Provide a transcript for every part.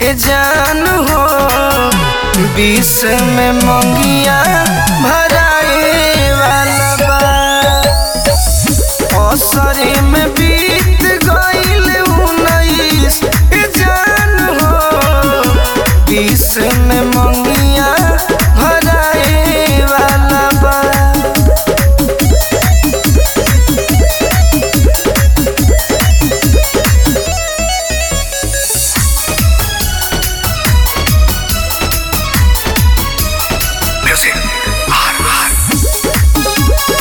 ए जान हो बीस में मंगिया भराए वाला बा असरे में बीत गईल उन्नीस ए जान हो बीस में मंगिया भराए वाला बा Music. R R.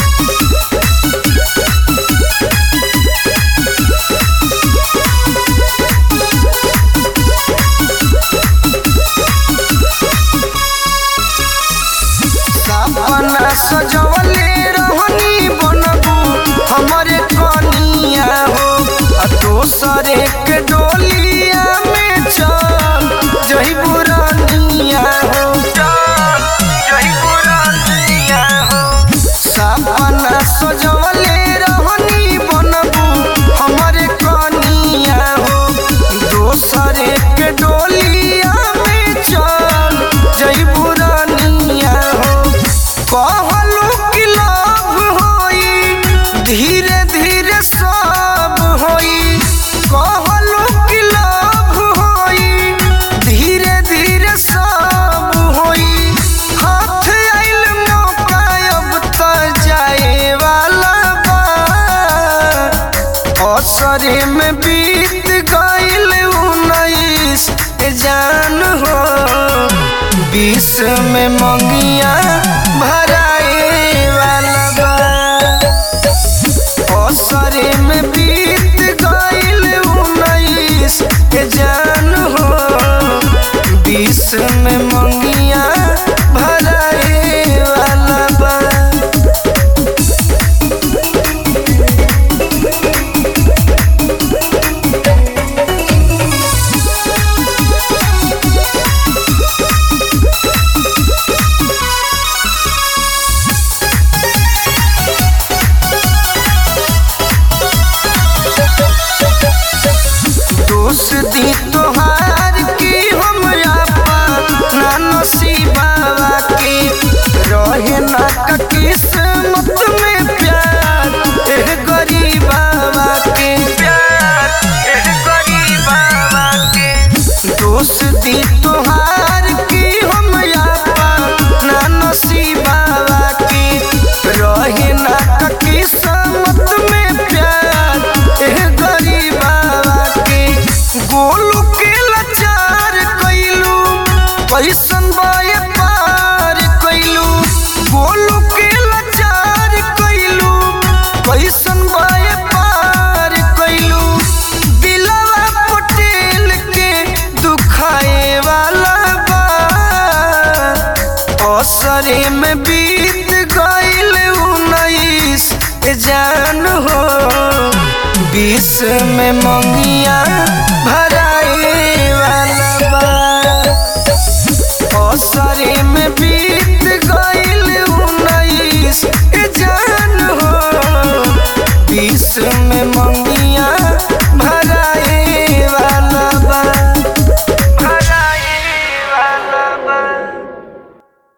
सपना सजवले रहनी बनबू हमरे कनिया हो आ दोसरे के डोलिया में चल जही बुरानिया हो चल जही बुरानिया हो सपना सजवले रहनी बनबू हमरे कनिया हो दोसरे के डोलिया में चल जही बुरानिया हो कहलू कि लाभ होई धीरे धीरे सब होई कहलू कि लाभ होई धीरे धीरे सब होई हाथ आइल मौका अब त जाए वाला बा असरे में बीत गईल उन्नीस जान हो बीस में मंगिया भराए वाला बा असरे में बीत गईल उन्नीस जान हो बीस में मंगिया भराए वाला बा दोष दी तोहार की हम अपना नसीबावा के रहे ना का किस्मत में प्यार एह गरीबावा के प्यार एह गरीबावा के दोष दी तोहार की हम अपना नसीबावा के रहे ना का किस्मत में प्यार एह गरीबावा के गोलू के लाचार कइलू कैसन बाए पार कइलू गोलू के लाचार कइलू कैसन बाए पार कइलू दिलवा पटेल के दुखाए वाला बा असरे में बीत गईल उन्नीस जान हो बीस में मंगिया भराए वाला बा असरे में बीत गईल उन्नीस जान हो बीस में मंगिया